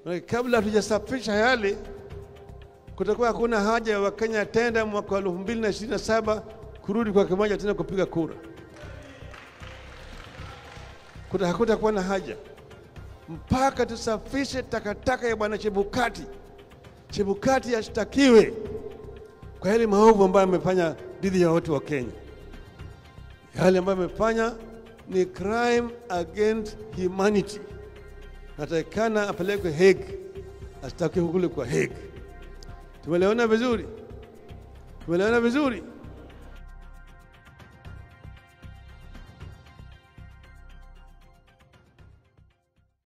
Na kabla hatujasafisha yale, kutakuwa hakuna haja ya Wakenya tena mwaka wa elfu mbili na ishirini na saba kurudi kwa kimoja tena kupiga kura. Kuta hakutakuwa na haja mpaka tusafishe takataka ya bwana Chebukati. Chebukati ashtakiwe kwa yale maovu ambayo amefanya dhidi ya watu wa Kenya. Yale ambayo amefanya ni crime against humanity, natakikana apelekwe Hague, ashtakiwe kule kwa Hague. Tumeliona vizuri, tumeliona vizuri.